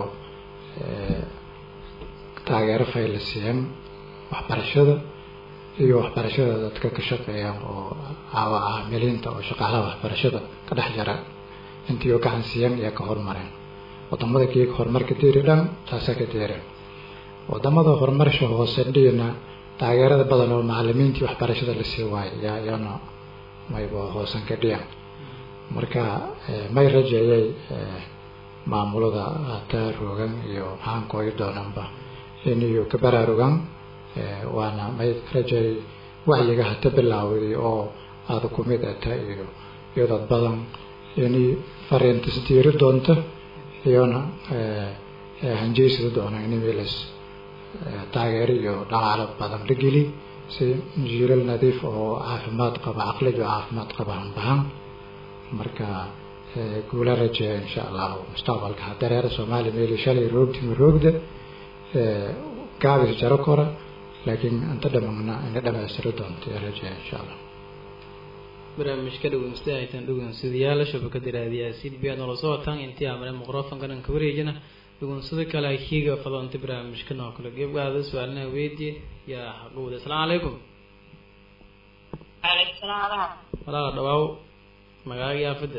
taageero fayla siiyeen waxbarashada iyo waxbarashada dadka ka shaqeeyaan oo caamiliinta oo shaqaalaha waxbarashada ka dhex jara intii gacan siiyeen iyo ka horumareen wadamada geega horumarka deeri dhan taasaa ka deereen wadamada horumarsha hoose dhigina taageerada badan oo macalimiintii waxbarashada lasii waayo yaa iyana mayba hoosan ka dhigan marka may rajeeyay maamulada hataa roogan iyo maxaan kooyi doonanba iniyo ka baraarugan waana may rajeey wacyiga hata bilaawday oo aada kumid ata iyo iyo dad badan ini fariintas diiri doonta iyona hanjeysada doona in meelas taageero iyo dhaqaalo badan la geli si jiilal nadiif oo caafimaad qaba caqliga oo caafimaad qaba hanbahan marka guula rajeeya insha allahu mustaqbalka hadareera soomaaliya meeli shalay roogtimi roogda gaabis jaro kora laakiin inta dhamagna ina dhamaystiro doonto rajeeya insha allah barnaamijka dhaweynsida aytan dhaweynsadayaal shabakada raadiyaasiin biyaa noola soo wataan intii amane microfonka dhanka wareejina dhaweynsada kale kiiga fadonta barnaamijka noo kale gebgaada su-aalnaha weydiye yaa xaqowda asalaamu calaykum عليكم السلام ورحمة walaala dhawaaw magaaga iyo aafada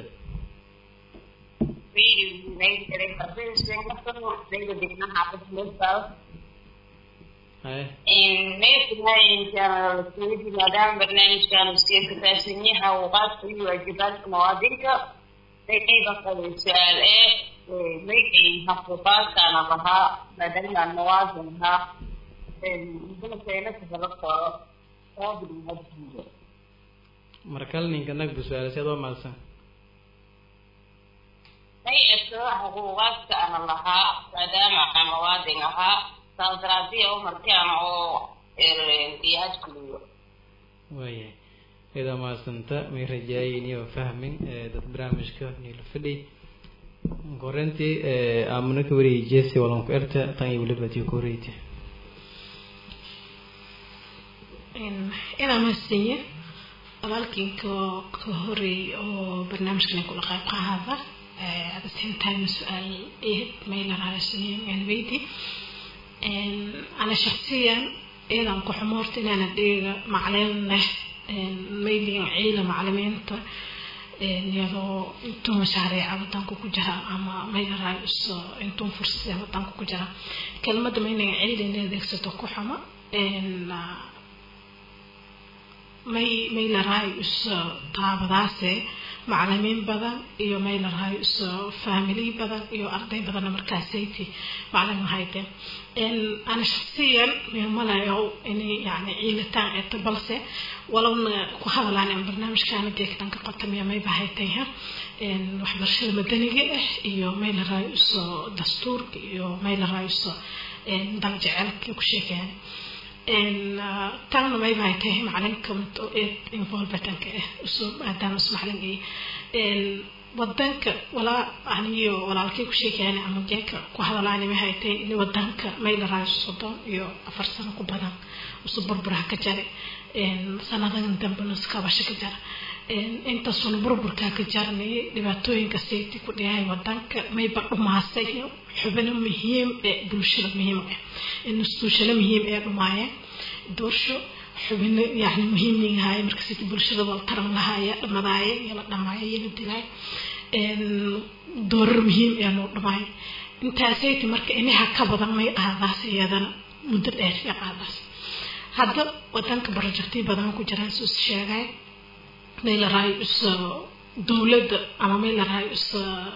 haye maadaama barnaamijkan iska kafaahsan yahay awqaadka iyo waajibaadka muwaadinka qayba qabay su-aal ee maydhay xaquuqaadkaan lahaa maadaama aan muwaadin ahaa mudana keenaka hela koro muwaadin muwaadinka markale ninka nagbu su-aal si adoo mahadsan may eto xuquuqaadka ana lahaa maadaama aan muwaadin ahaa saas daraadiya u markaan oo diyahaadkuliyo waayahay idaa mahadsanta may rajaayeyniyo fahmin dad barnaamijka niila fadhi korentii aamuna ka wariyay jesi walanku erta tan iyo weliba tii ku horeyta inaa mahadsanyi walaalkiin ka ka horeey oo barnaamijkan kula qayb qaada at the same time su-aal eed mayla raasiyeen weydi ana shaksiyan iyadan ku xumoorta inaana dheega macleen leh mayligan ciila maclimiinta iyadoo intuu mashaariica wadanka ku jira ama maylaraa intuu fursada wadanka ku jira kelmadda mayligan ciila in adeegsato ku xumo may maylarahay iso taabadaase macalimiin badan iyo maylarahay iso family badan iyo arday badanna markaasayti macalin lahayde ana shaksiyan mimalayo inay yani ciilitaan eeto balse walowna ku hadalaan in barnaamijkaana geegtanka qotamiya mayba haytayha waxbarashada madaniga ah iyo maylarahay iso dastuurka iyo maylarahay iso daljecelka ku sheekeyan taana mayba hay tahay macalinka involvetanka ah usoo maadaama is macalin ay wadanka walaa aniyo walaalkay ku sheegayaan ama jeeka ku hadalaani ma haytay in wadanka mayla raayo soddon iyo afar sano ku badan usu burburaha ka jare sanadan dambena iskabasho ka jara intaasuna burburkaa ka jarnay dhibaatooyinka sayti ku dhihay wadanka mayba dhumaasay xubino muhiim ee bulshada muhiim ah instituushano muhiim ee dhumaayeen doorsho xubino yani muhiim yahay marka sayti bulshada wal taran lahaaya dhamadaaya iyo la dhamaaya iyo la dilaay doorar muhiim ee noo dhamaay intaasayti marka inaha ka badan may qaadaas iyadana muddo dheer ee qaadaas hadda wadanka barojectyo badan ku jiraan soo sheegay may la raayo is dowladda ama may la raayo is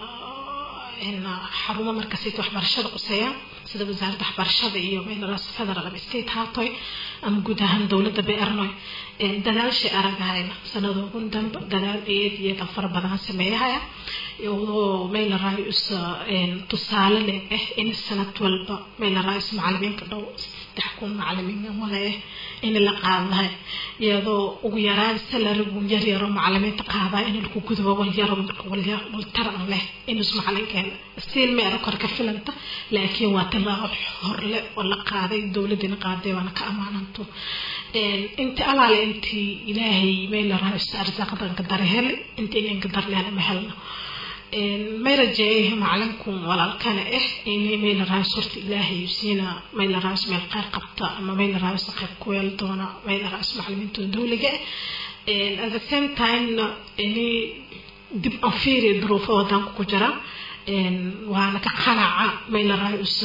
xarumo markasayta waxbarashada quseeyaan sida wasaaradda waxbarashada iyo may la raayo federal ama state haatoy ama guud ahaan dowladda beernoy dadaashay aragahayna sanadoogun dambe dadaal eed iyo dal fara badan sameeyahaya iyadoo may la raayo is tusaale leh ah in sanad walba may la raayo is macalimiinka dhow saddex kun macalimiin wale ah in la qaadahay iyadoo ugu yaraan salarigu yar yaro macalimiinta qaadaa in lagu gudbo walyaro waltaran leh inus macalinkeena stiil meero kor ka filanta laakiin waa tilaabo horle oo la qaaday dowladina qaaday waana ka ammaananto inti alaale intii ilaahay may la rahayo arsaaqadanka dare hele intii inanka darleena ma helno may rajeeyahay macalinkun walaalkana ah inay may la rahayo horta ilaahay siina may la rahayo meel qeyr qabta ama may la rahayo si qayb ku yeel doona may la rahayo macalimiintooda dowliga ah at the same time inay dib aan fiiriyo duruufo wadanka ku jira waana ka qanaca may la rahayo is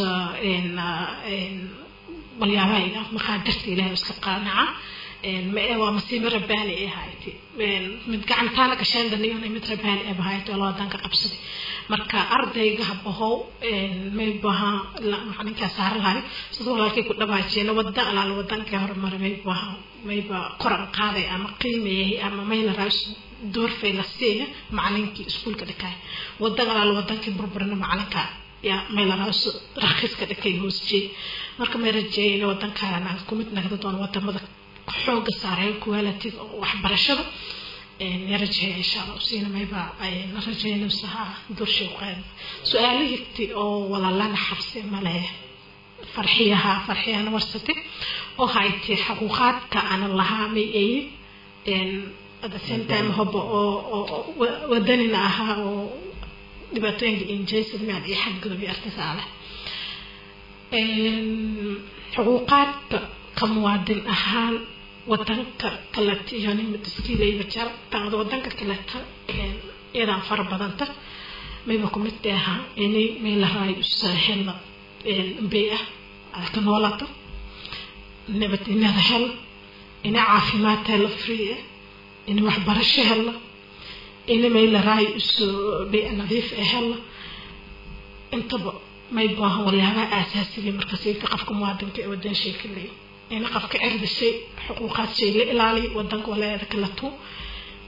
walyaabaha maqaadirta ilaahay iska qanaca waa masiibo rabbaani ee hayti mid gacantaana gasheendaniyon mid rabbaani ee bahayt oo lawadanka qabsaday marka ardayga habahow may baha macalinkaa saara lahay sida walaalkay ku dhabaajiyeen wada alaal wadankii horumara may baha mayba koran qaaday ama qiimeeyay ama mayna raas doorfay la siiya macalinkii iskuulka dhikaay wadan alaal wadankii burburina macalinka yaa may la raas rakhiiska dhikay hoos jeey marka may rajeeyay in wadankaana kumid nagda doon wadamada xooga saareeyo quality waxbarashada ya rajeeya insha allah usiina mayba la rajeynaysaha dorshay qaad su-aalihigti oo walaalana xabsi male farxiyaha farxiyana warsate oo hayti xaquuqaadka ana lahaa may ayi at the same time hoba oo wadanina ahaa oo dhibaatooyinka injaysid miad iyo xadgudub iyo artisaale xuquuqaadka ka muwaadin ahaan wadanka kaleta iyo nima taskiilayba jar taada wadanka kaleta iyadaan fara badanta mayba kumid ahaa inay may la raayo hela bay ah aad ka noolaato nabadinada hela inay caafimaad hela free ah inay waxbarasho hela inay may la raayo isu bay nadiif ah hela intaba may baahan waliyaabaha aasaasiga markasayka qofka muwaadinka ee wadan shay ka leeyo in qofka cirdi shay xuquuqaad shay la ilaaliyo wadanka walaayada kala tu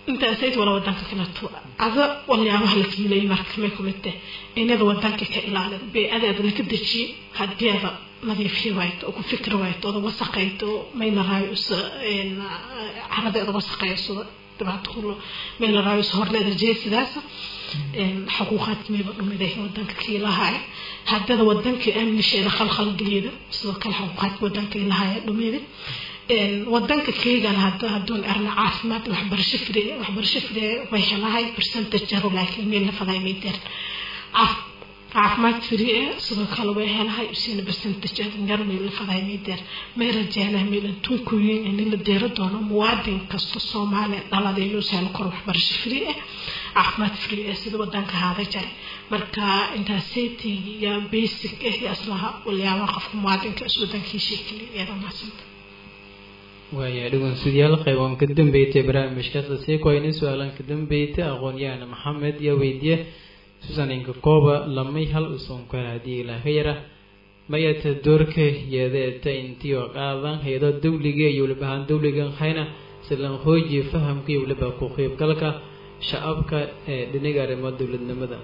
intaasayt wala wadanka kaleto ada waliyaabaha la fiilayay marka may kumid tahay inada wadanka ka ilaalin bee-adaada laka dejiye hadiada nadiifiya wayto oo ku fikri wayto oda wasaqayto mayna raayo isa caradeeda wasaqaysada dhibaato kulo mayna raayo isa horleeda jeesidaasa xuquuqaadka mayba dhumiday wadanka kiilahaaya hadada wadanka amnisheeda khalkhal geliyada sidoo kale xuquuqaadka wadanka ilahaaya dhumida wadanka keygana hada haduun erna caafimaad waxbarasho fri waxbarasho fri way helahay percentage jaro laakiin meel la faday may deer caafimaad fri eh sidoo kale way helahay usina percentage yaro meel la faday may deer may rajeynaa meel intuu kuyin in la deero doono muwaadin kasta soomaaliya dhalada inuu sahlo kor waxbarasho fri eh caafimaad fri eh sida wadanka haada jare marka intaasaytig iyo basic eh aslaha waliyaabaha qofka muwaadinka is wadankiisii keliya iyadoo maasanta waaya dhegeystayaal qayban ka dambeeyay barnaamijkaas sii koyni su-aalan ka dambeeyay aqoon-yahan maxamed iyo weydiye susan inka kooba lamay hal usun ku hel haddii ilaah ka yara mayata doorka yeedeeta intii oo qaadan hay-ado dawliga iyo weliba ahaan dawligan hayna silan hooji fahamka iyo weliba ku qeybgalka shacabka ee dhinaga arrimo dowladnimada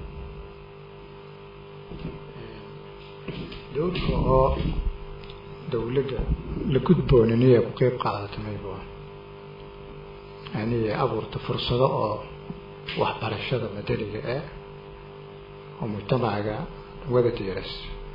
dowlka oo dawladda la gudbooniniya ku qeyb qaadata mayba yani abuurta fursado oo waxbarashada madaniga ah oo mujtamacaga wada diiras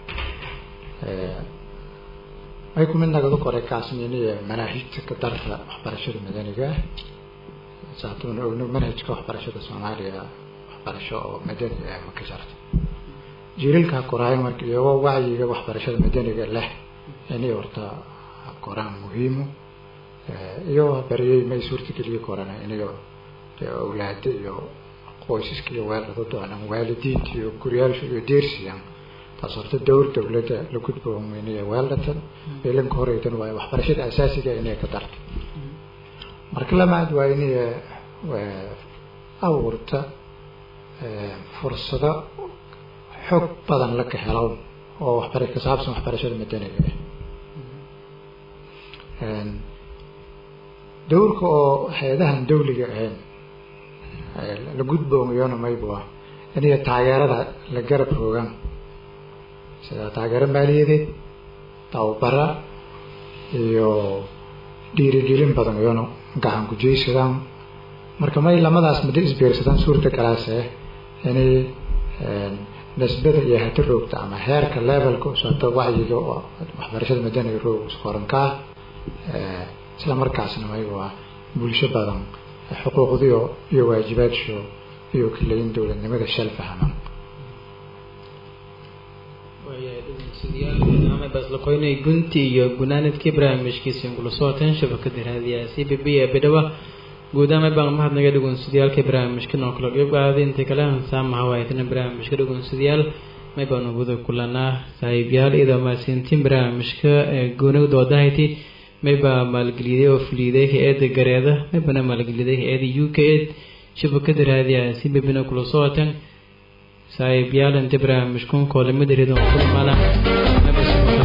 may ku mid nagadu qoray kaasniniya manaahijta ka darta waxbarashada madaniga ah saatuuna ogno manhajka waxbarashada soomaaliya waxbarasho oo madani ah ma ka jarta jiilalkaa koraayo marka iyagoo wacyiga waxbarashada madaniga leh inay horta koraan muhiimo iyo bariyey may suurtageliye korana inayo awlaada iyo qoysaska iyo weelada doonaan waalidiinta iyo guryaasha iyo deersiyan taas horta dowr dawladda la gudboomeynayo weeldatan beelanka horeydan waayo waxbarashada asaasiga inay ka darto marka lamaad waa inay abuurta fursado xog badan la ka helo oo waxbara ka saabsan waxbarashada madaniga ah dowrka oo hay-adahan dawliga ahayn la gudboomiyona maybu ah iniyo taageerada la garab roogan sida taageero maaliyadeed tababara iyo dhiirigelin badan iyona gacan kujeysadaan marka may lamadaas muddo isbiirsadaan suurta galaase inay nisbada iyo hati roogta ama heerka levelka usaato wacyiga waxbarashada madaniga roog isqorankaa isla markaasna maygu ah bulsho badan xuquuqdiyo iyo waajibaadso iyo kaleyin dowladnimada shal fahman baslakoynay gunti iyo gunaanadkii barnaamijkiisa inkula sooteen shabakada raadiyaha c b b ee bidhawa guud ahaan baan mahadnaga dhegeystayaaalka barnaamijkan oo kala qeyb qaaday inta kale saamaha waaytana barnaamijka dhegeystayaal may baanu guda kulanaa saaxiibyaal iyadoo mahadsantiin barnaamijka goonida wadahayti mayba maalgeliyaday oo fuliyaday hay-adda gareeda maybana maalgeliyaday hay-adda u k ed shabakada raadiyaha si bebina kula sootan saaxiibyaal inta barnaamijkan koolamada reedon kulmana